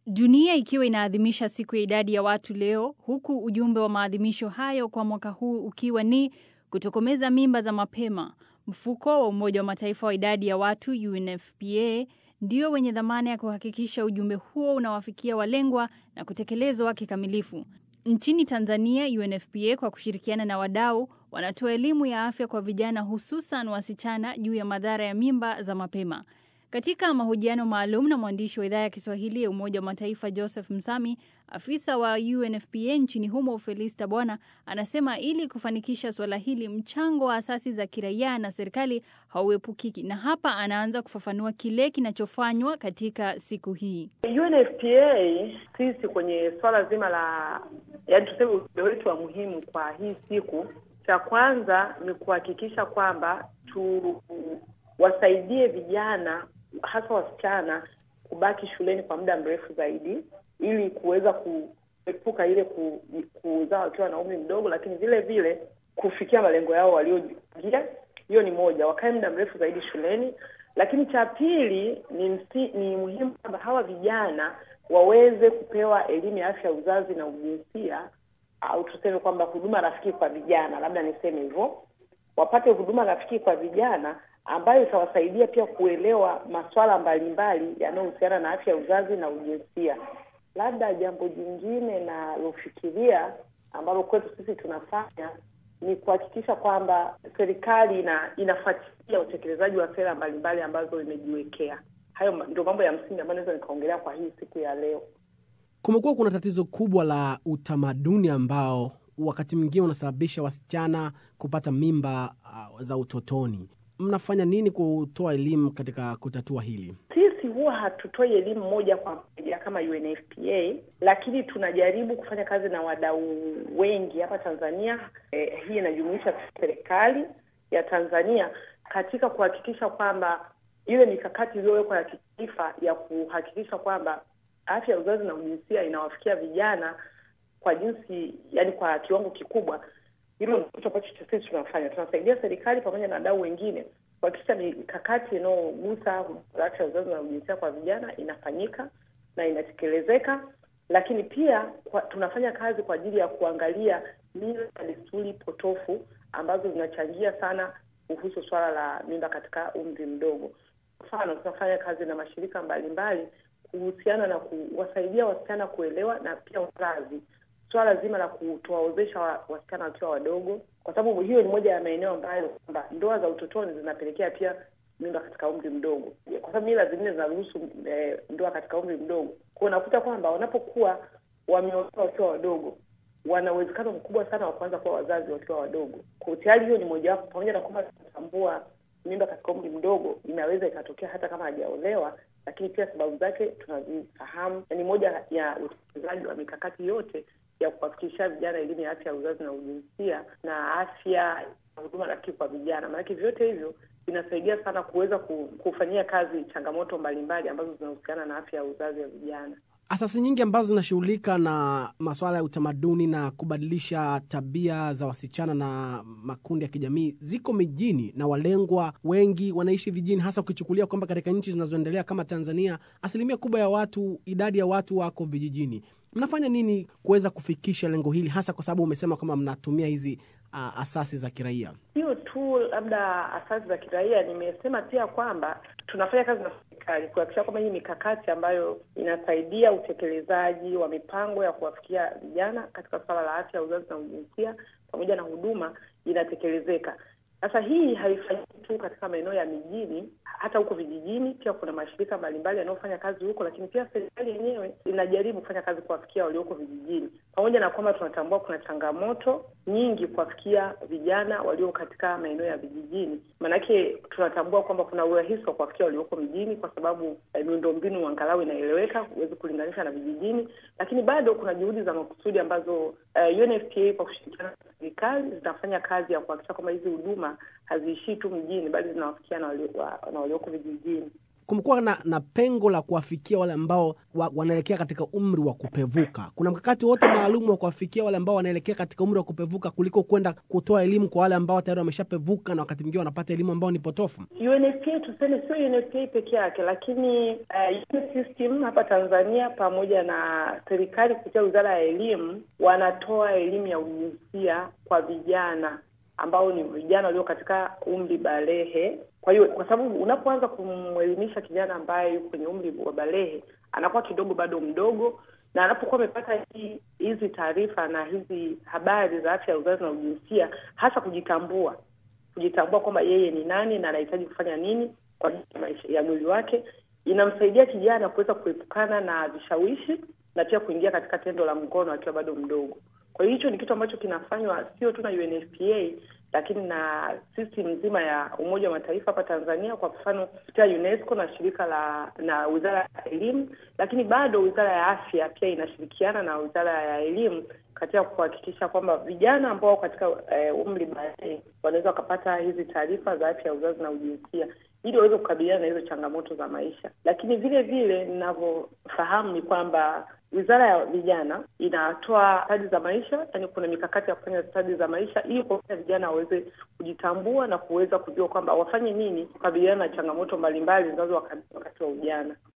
Dunia ikiwa inaadhimisha siku ya idadi ya watu leo, huku ujumbe wa maadhimisho hayo kwa mwaka huu ukiwa ni kutokomeza mimba za mapema. Mfuko wa Umoja wa Mataifa wa idadi ya watu UNFPA ndio wenye dhamana ya kuhakikisha ujumbe huo unawafikia walengwa na kutekelezwa kikamilifu. Nchini Tanzania, UNFPA kwa kushirikiana na wadau wanatoa elimu ya afya kwa vijana hususan wasichana juu ya madhara ya mimba za mapema. Katika mahojiano maalum na mwandishi wa idhaa ya Kiswahili ya Umoja wa Mataifa Joseph Msami, afisa wa UNFPA nchini humo Felista Bwana anasema ili kufanikisha suala hili, mchango wa asasi za kiraia na serikali hauepukiki, na hapa anaanza kufafanua kile kinachofanywa katika siku hii. UNFPA sisi kwenye swala zima la yaani, tuseme ujumbe wetu wa muhimu kwa hii siku, cha kwanza ni kuhakikisha kwamba tu wasaidie vijana hasa wasichana kubaki shuleni kwa muda mrefu zaidi, ili kuweza kuepuka ile ku, kuzaa wakiwa na umri mdogo, lakini vile vile kufikia malengo yao waliojipangia. Hiyo ni moja, wakae muda mrefu zaidi shuleni. Lakini cha pili ni msi, ni muhimu kwamba hawa vijana waweze kupewa elimu ya afya ya uzazi na ujinsia, au tuseme kwamba huduma rafiki kwa vijana, labda niseme hivyo, wapate huduma rafiki kwa vijana ambayo itawasaidia pia kuelewa masuala mbalimbali yanayohusiana na afya ya uzazi na ujinsia. Labda jambo jingine nalofikiria ambalo kwetu sisi tunafanya ni kuhakikisha kwamba serikali ina, inafuatilia utekelezaji wa sera mbalimbali ambazo imejiwekea. Hayo ndio mambo ya msingi ambayo naweza nikaongelea kwa hii siku ya leo. Kumekuwa kuna tatizo kubwa la utamaduni ambao wakati mwingine unasababisha wasichana kupata mimba uh, za utotoni. Mnafanya nini kutoa elimu katika kutatua hili? Sisi huwa hatutoi elimu moja kwa moja kama UNFPA, lakini tunajaribu kufanya kazi na wadau wengi hapa Tanzania. Eh, hii inajumuisha serikali ya Tanzania katika kuhakikisha kwamba ile mikakati iliyowekwa ya kitaifa ya kuhakikisha kwamba afya ya uzazi na ujinsia inawafikia vijana kwa jinsi, yani kwa kiwango kikubwa hilo ni kitu ambacho sisi tunafanya. Tunasaidia serikali pamoja na wadau wengine kuhakikisha mikakati inayogusa huduma za afya ya uzazi na ujinsia kwa vijana inafanyika na inatekelezeka, lakini pia kwa, tunafanya kazi kwa ajili ya kuangalia mila na desturi potofu ambazo zinachangia sana kuhusu swala la mimba katika umri mdogo. Mfano, tunafanya kazi na mashirika mbalimbali kuhusiana na kuwasaidia wasichana kuelewa na pia wazazi swala zima la kutowaozesha wasichana wakiwa wadogo, kwa sababu hiyo ni moja ya maeneo ambayo kwamba ndoa za utotoni zinapelekea pia mimba katika umri mdogo, kwa sababu mila zingine zinaruhusu e, ndoa katika umri mdogo. Kwa unakuta kwamba wanapokuwa wameolewa wakiwa wadogo, wana uwezekano mkubwa sana wa kuanza kuwa wazazi wakiwa wadogo. Kwa tayari hiyo ni mojawapo, pamoja na kwamba tunatambua mimba katika umri mdogo inaweza ikatokea hata kama hajaolewa, lakini pia sababu zake tunazifahamu. Ni moja ya utekelezaji wa mikakati yote ya kuwafikisha vijana elimu ya afya ya uzazi na ujinsia na afya na huduma rafiki kwa vijana. Maanake vyote hivyo vinasaidia sana kuweza kufanyia kazi changamoto mbalimbali ambazo zinahusiana na afya ya uzazi wa vijana. Asasi nyingi ambazo zinashughulika na masuala ya utamaduni na kubadilisha tabia za wasichana na makundi ya kijamii ziko mijini na walengwa wengi wanaishi vijijini, hasa ukichukulia kwamba katika nchi zinazoendelea kama Tanzania asilimia kubwa ya watu, idadi ya watu wako vijijini. Mnafanya nini kuweza kufikisha lengo hili, hasa kwa sababu umesema kwamba mnatumia hizi uh, asasi za kiraia? Sio tu labda asasi za kiraia, nimesema pia kwamba tunafanya kazi na serikali kuhakikisha kwamba hii mikakati ambayo inasaidia utekelezaji wa mipango ya kuwafikia vijana katika suala la afya ya uzazi na ujinsia pamoja na huduma inatekelezeka. Sasa hii haifanyiki tu katika maeneo ya mijini, hata huko vijijini pia kuna mashirika mbalimbali yanayofanya kazi huko, lakini pia serikali yenyewe inajaribu kufanya kazi kuwafikia walioko vijijini, pamoja na kwamba tunatambua kuna changamoto nyingi kuwafikia vijana walio katika maeneo ya vijijini. Maanake tunatambua kwamba kuna urahisi wa kuwafikia walioko mjini kwa sababu eh, miundombinu angalau inaeleweka, huwezi kulinganisha na vijijini, lakini bado kuna juhudi za makusudi ambazo eh, UNFPA kwa kushirikiana na serikali zinafanya kazi ya kuhakikisha kwamba hizi huduma haziishii tu mjini bali zinawafikia na walioko vijijini. kumekuwa na, na pengo la kuwafikia wale ambao wa, wanaelekea katika umri wa kupevuka. Kuna mkakati wote maalum wa kuwafikia wale ambao wanaelekea katika umri wa kupevuka kuliko kwenda kutoa elimu kwa wale ambao tayari wameshapevuka na wakati mwingine wanapata elimu ambao ni potofu? UNFPA tuseme sio UNFPA peke yake, lakini uh, system hapa Tanzania pamoja na serikali kupitia Wizara ya Elimu wanatoa elimu ya ujinsia kwa vijana ambao ni vijana walio katika umri balehe. Kwa hiyo kwa sababu unapoanza kumwelimisha kijana ambaye yuko kwenye umri wa balehe, anakuwa kidogo bado mdogo, na anapokuwa amepata hizi taarifa na hizi habari za afya ya uzazi na ujinsia, hasa kujitambua, kujitambua kwamba yeye ni nani na anahitaji kufanya nini kwa maisha ya mwili wake, inamsaidia kijana kuweza kuepukana na vishawishi na pia kuingia katika tendo la ngono akiwa bado mdogo. Kwa hiyo hicho ni kitu ambacho kinafanywa sio tu na UNFPA lakini na system nzima ya Umoja wa Mataifa hapa Tanzania, kwa mfano kupitia UNESCO na shirika la na Wizara ya Elimu, lakini bado Wizara ya Afya pia inashirikiana na Wizara ya Elimu katika kuhakikisha kwamba vijana ambao katika eh, umri baadaye wanaweza wakapata hizi taarifa za afya ya uzazi na ujinsia ili waweze kukabiliana na hizo changamoto za maisha. Lakini vile vile ninavyofahamu ni kwamba Wizara ya Vijana inatoa stadi za maisha, yani kuna mikakati ya kufanya stadi za maisha ili kuwafanya vijana waweze kujitambua na kuweza kujua kwamba wafanye nini kukabiliana na changamoto mbalimbali zinazo wakati wa ujana.